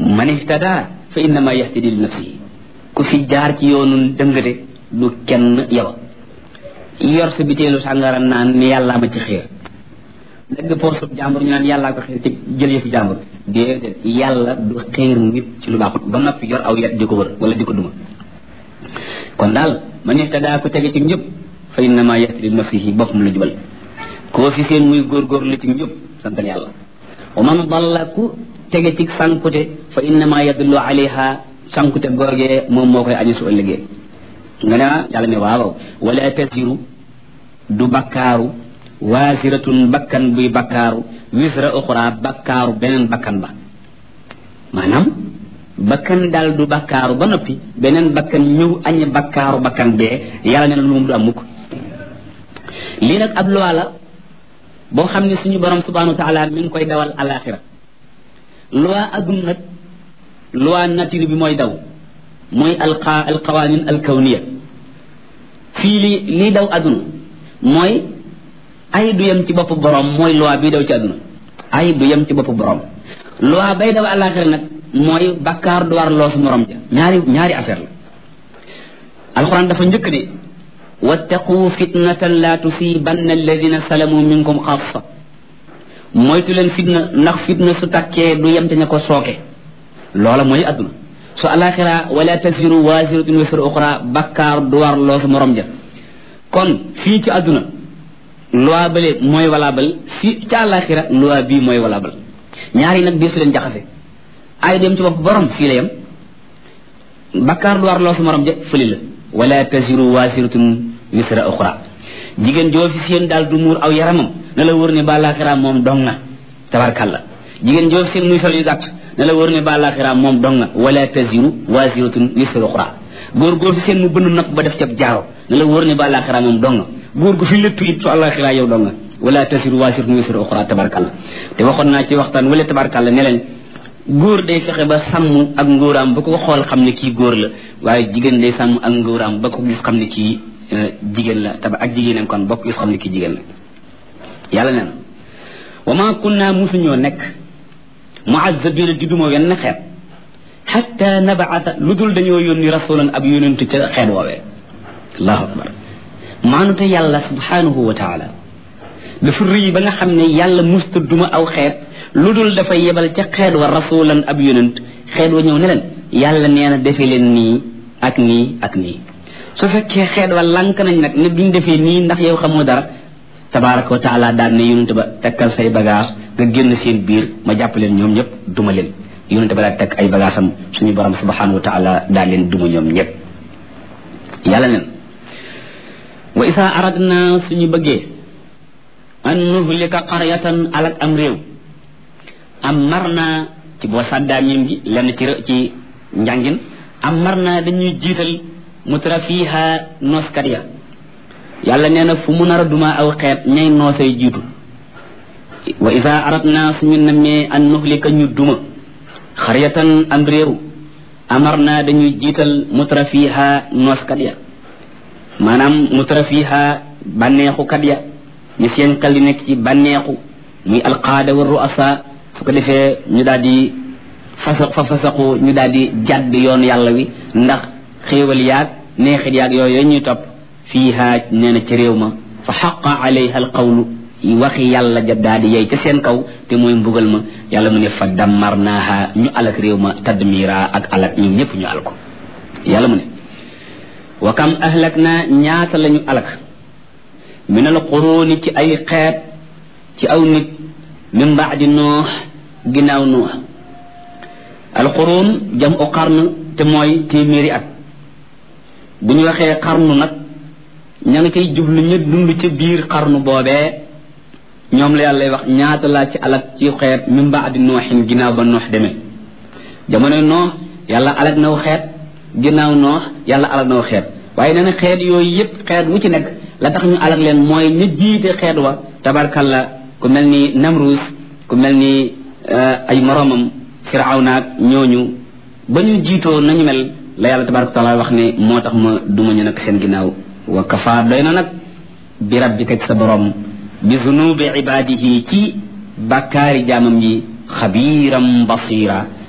man ihtada fa innama yahtadi li nafsihi ku fi jaar ci yoonu dëngate du kenn yow yor sa biteelu sàngara naan ni yàllaa ma ci xiir dëgg poosub jàmbur ñu naan yàllaa ko xiir ci jël yëfi jàmbur déedéet yàlla du xiir nit ci lu baaxut ba noppi yor aw yet di ko wër wala di ko duma kon daal man ihtada ku tege ci njëpp fa innama yahtadi li nafsihi boppam la jubal koo fi seen muy góorgóorlu ci njëpp santal yàlla wa man dalla ku tege ci sankute fa innama yadullu alayha sankute googee moom moo koy añu su ëllëgee nga ne yàlla ne waaw wala tasiru du bakkaaru waasiratun bakkan buy bakkaaru wisra uxra bakkaaru beneen bakkan ba maanaam bakkan daal du bakkaaru ba noppi beneen bakkan ñëw añe bakkaaru bakkan bee yàlla ne na lu moom du am mukk lii nag ab loi la boo xam ne suñu borom subhanahu wa taala mi ngi koy dawal alaxira loi adduna nag loi nature bi mooy daw mooy alqa alqawanin alkawniya fii li lii daw adduna mooy ay du yem ci bopp borom mooy loi bi daw ci adduna ay du yem ci bopp borom loi bay daw alaxira nag mooy bakkaar du war loos morom ja ñaari ñaari affaire la alquran dafa njëkk ne wattaqu fitnatan la tusibanna alladina salamu minkum xaasa moytu leen fitna ndax fitna su takkee du yem te ña ko sooke loola mooy adduna su alaxira wala tasiru wasiratun wisra uxra bakkaar du war loos morom ja kon fii ci adduna loi bale mooy valable fii ci alaxira loi bii mooy valable ñaari nag biir su leen jaxase ay dem ci bopp borom fii la yem bakkaar du war loos morom ja fëli la wala tasiru wasiratun wisra uxra jigéen joo fi seen daal du muur aw yaramam na la wër ne ba laaxira moom dong na tabarkalla jigéen joo fi seen muy sol yu gàtt na la wër ne ba laaxira moom dong na wala tasiru wasiratun wisra uxra góor goo fi seen mu bënn nopp ba def ca jaaro na la wër ne ba laaxira moom dong na góor gu fi léttu it su àllaaxira yow dong na wala tasiru wasiratun wisra uxra tabarkalla te waxoon naa ci waxtaan wala tabarkalla ne leen góor day fexe ba sàmm ak ngóoraam ba ko xool xam ne kii góor la waaye jigéen day sàmm ak ngóoraam ba ko gis xam ne kii jigéen la taba ak jigéenam kon bokk gis xam ne kii jigéen la yàlla nee na wa ma kunna musuñoo nekk muazzabina di duma wenn xeet xatta nabaata lu dul dañoo yónni rasulan ab yónentu ca xeet woowee allahu akbar maanute yàlla subhanahu wa taala dafa rëy ba nga xam ne yàlla musta duma aw xeet lu dul dafay yebal ca xeet wa rasulan ab yonent xeet wa ñëw ne leen yàlla nee na defee leen nii ak nii ak nii su fekkee xeet wa lànk nañ nag ne duñ defee nii ndax yow xamoo dara tabaraka wa taala daan ne yonent ba tekkal say bagage nga génn seen biir ma jàpp leen ñoom ñëpp duma leen yonent ba daal tekk ay bagage am suñu borom subhanahu wa taala daal leen duma ñoom ñëpp yàlla neen wa isa aradna suñu bëggee an nuhlika qaryatan alak am réew am mar naa ci boo sàddaa miim gi lenn ci ci njàngin am mar naa dañuy jiital mutra fiiha nooskat ya yàlla nee na fu mu nar a duma aw xeet ñay noosay jiitu wa ida arat naa suñu nammee an nuhlika ñu duma xaryatan am réew amar naa dañuy jiital mutra fiiha nooskat ya maanaam mutra fiiha bànneexukat ya ñu seen xel di nekk ci bànneexu muy alqaada wa ruasa su ko defee ñu daal di fasa fa fasaxu ñu daal di jàdd yoon yàlla wi ndax xéewal yaag neexit yaag yooyu ñuy topp fiiha nee na ci réew ma fa xaqa alayha alqawlu waxi yàlla ja daal di yey ca seen kaw te mooy mbugal ma yàlla mu ne fa dammarnaaha ñu alak réew ma tadmira ak alak ñu ñëpp ñu al ko yàlla mu ne wa kam ahlak naa ñaata la ñu alak min al quruuni ci ay xeet ci aw nit min baadi noox ginnaaw noox alquruun jam u xarn te mooy téeméeri at bu ñu waxee xarnu nag ña nga cay jublu ña dund ca biir xarnu boobee ñoom la yàlla wax ñaata laa ci alak ci xeet min baadi nooxin ginnaaw ba noox demee jamono noox yàlla alak naw xeet ginnaaw noox yàlla alak naw xeet waaye nee na xeet yooyu yépp xeet wu ci nekk la tax ñu alak leen mooy ñu jiite xeet wa tabarkalla ku mel ni namrus ku mel ni ay moromam firawnaak ñooñu ba ñu jiitoo nañu mel la yàlla tabaraka taala wax ne moo tax ma duma ñu nag seen ginnaaw wa kafa doy na nag bi rabbika ci sa borom bi zunubi ibadihi ci bàkkaari jaamam yi xabiiram basira